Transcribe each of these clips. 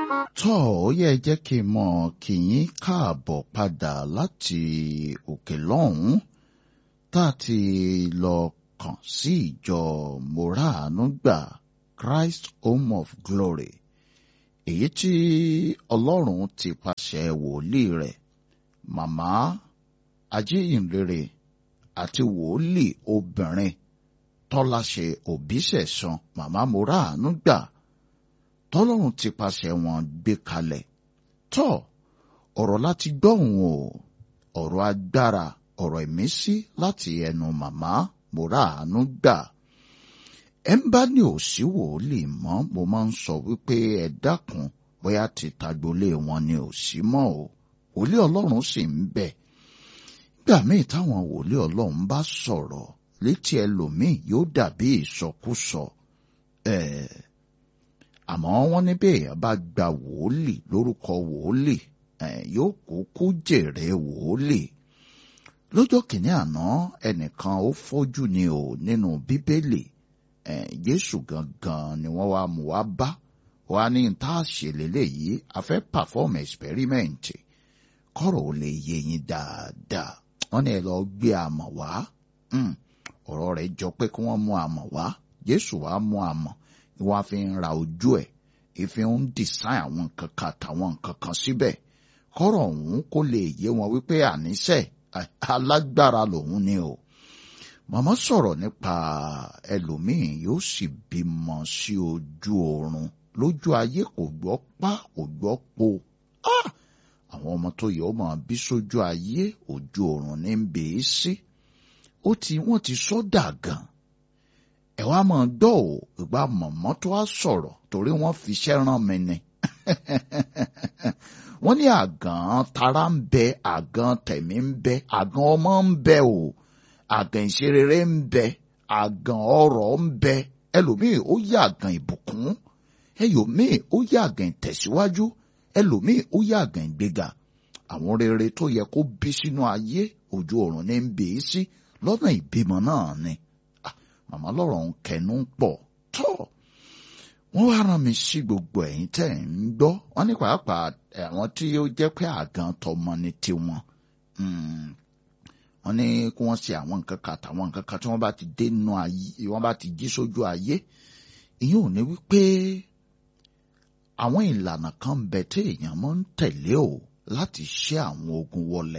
tọ́ ó yẹ jẹ́ kí n mọ̀ kí yín káàbọ̀ padà láti òkè lọ́hùn-ún tá a ti lọ kàn sí ìjọ moraanugba Christ Home of Glory èyí tí Ọlọ́run ti pàṣẹ wòlíì rẹ̀ màmá ajíhìnrere àti wòlíì obìnrin tọ́láṣẹ òbíṣẹ̀san màmá moraanugba tọ́lọ́run ti pàṣẹ wọn gbé kalẹ̀ tọ́ ọ̀rọ̀ láti gbọ́hùn o ọ̀rọ̀ agbára ọ̀rọ̀ ìmísí láti ẹnu màmá moraanugba ẹ ń bá ní òsí wòlíì mọ́ mo máa ń sọ wípé ẹ dákun bóyá ti tagbolé wọn ni òsí mọ́ o wòlíì ọlọ́run sì ń bẹ gbà míì táwọn wòlíì ọlọ́run bá sọ̀rọ̀ létí ẹlòmíì yóò dàbí ìsọkúsọ ẹ̀ẹ́ àmọ́ wọ́n ní bí èèyàn bá gba wòlíì lórúkọ wòlíì yóò kúkú jèrè wòlíì lọ́jọ́ kìíní àná ẹnìkan ó fọ́jú ni o nínú bíbélì Jésù gangan ni wọ́n wá mú wá bá wá ní tá a ṣe lélẹ́yìí a fẹ́ perform experiment kọ́rọ̀ ò lè yé yín dáadáa wọ́n ní ẹ lọ gbé àmọ̀ wá ọ̀rọ̀ rẹ̀ jọ pé kí wọ́n mú àmọ̀ wá Jésù wá mú àmọ̀ wọ́n fi ń ra ojú ẹ̀ ìfi ń design àwọn nǹkan kan àtàwọn nǹkan kan síbẹ̀ kọ́rọ̀ ọ̀hún kó lè yé wọn wípé àníṣe alágbára lòun ni o màmá sọ̀rọ̀ nípa ẹlòmíì yóò sì bímọ sí ojú oorun lójú ayé kò gbọ́ pa kò gbọ́ po àwọn ọmọ tó yẹ ó máa bí sójú ayé ojú oorun ní ń bèé sí ó ti wọ́n ti sọ́dà gan ẹ wá mọ̀ gbọ́ ò ìgbà mọ̀mọ́ tó wá sọ̀rọ̀ torí wọ́n fi iṣẹ́ rán mi ni. wọ́n ní àgàn tara ń bẹ àgàn tẹ̀mí ń bẹ àgàn ọmọ ń bẹ o àgàn ìṣerere ń bẹ àgàn ọrọ̀ ń bẹ ẹlòmíì ó yá àgàn ìbùkún ẹlòmíì ó yá àgàn ìtẹ̀síwájú ẹlòmíì ó yá àgàn ìgbéga àwọn rere tó yẹ kó bí sínú ayé ojú ọ̀run ní ń bèé sí lọ́nà ìbímọ náà ni màmá lọ́rọ̀ ń kẹnu pọ̀ tọ́ wọ́n wá rán mi sí gbogbo ẹ̀yin tẹ́ ẹ̀ ń gbọ́ wọ́n ní pàápàá àwọn tí ó jẹ́ pé àgàn tọmọ ni tiwọn wọ́n ní kí wọ́n ṣe àwọn nǹkan kan àtàwọn nǹkan kan tí wọ́n bá ti dé nínú ayé wọ́n bá ti jí sójú ayé ìyẹn ò ní wípé àwọn ìlànà kan bẹ tí èèyàn máa ń tẹ̀lé o láti ṣe àwọn ogun wọlé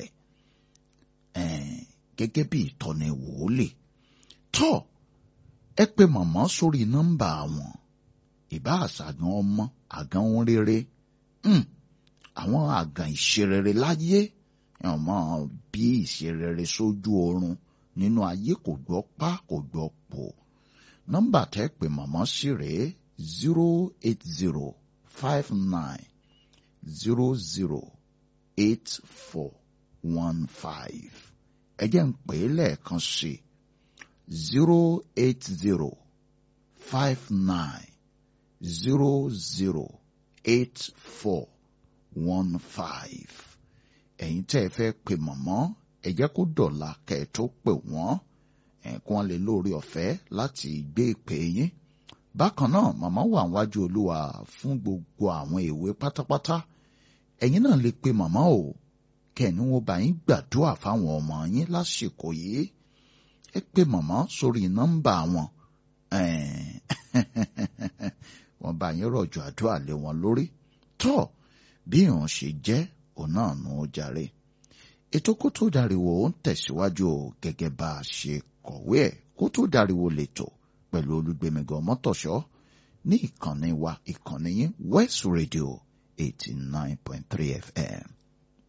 gẹ́gẹ́ bí ìtọ́ni wòólè tọ́ ẹ pè màmá sórí nọ́mbà wọn ìbá àṣàgàn ọmọ àgàn ohun rere àwọn àgàn ìṣerere láyé ọmọ bí ìṣerere sójú oorun nínú ayé kò gbọ́ pa kò gbọ́ pò nọ́mbà tẹ́ pè màmá sí rèé zero eight zero five nine zero zero eight four one five ẹ jẹ́ ń pè é lẹ́ẹ̀kan sí i zero eight zero five nine zero zero eight four one five. ẹ̀yin tẹ́ ẹ fẹ́ pe mọ̀mọ́ ẹ jẹ́ kó dọ̀la kẹ́ ẹ tó pè wọ́n kí wọ́n lè lórí ọ̀fẹ́ láti gbé ìpè yín. bákan náà màmá wà wájú olúwa fún gbogbo àwọn èwe pátápátá ẹ̀yin náà lè pe màmá o kẹ́ni wọ́n bá yín gbàdúrà fáwọn ọmọ yín lásìkò yìí ẹ pè màmá sórí nọ́mbà wọn wọ́n bá yín rọ̀jò àdúrà lé wọn lórí tọ́ bí ìhàn ṣe jẹ́ òun náà nù ó jàre ètò kó tó dariwo ó ń tẹ̀síwájú gẹ́gẹ́ bá a ṣe kọ̀wé ẹ̀ kó tó dariwo lẹ́tọ̀ pẹ̀lú olùgbèmígan mọ́tòṣọ́ ní ìkànnì wa ìkànnì yín West Radio eighty nine point three FM